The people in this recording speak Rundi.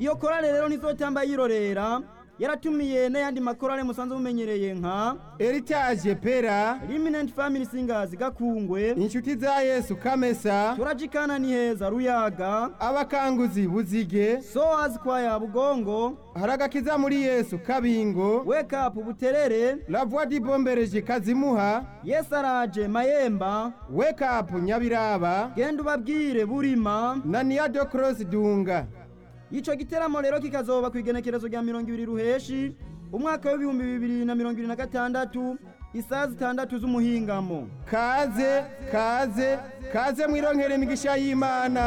iyo korale rero ntizotamba yirorera yaratumiye n'ayandi makorale musanzwe mumenyereye nka Heritage Pera Eminent Family Singers Gakungwe inshuti za Yesu Kamesa turajikana ni heza Ruyaga abakanguzi Buzige Soas Choir Bugongo haragakiza muri Yesu Kabingo Wake Up Buterere La Voix du Bombereje Kazimuha Yesaraje Mayemba Wake Up Nyabiraba genda ubabwire Burima na Nia de Cross Dunga ico giteramo rero kikazoba ku igenekerezo rya mirongo ibiri ruheshi umwaka w'ibihumbi bibiri na mirongo ibiri na gatandatu isaha zitandatu z'umuhingamo kaze kaze kaze mwironkere imigisha y'Imana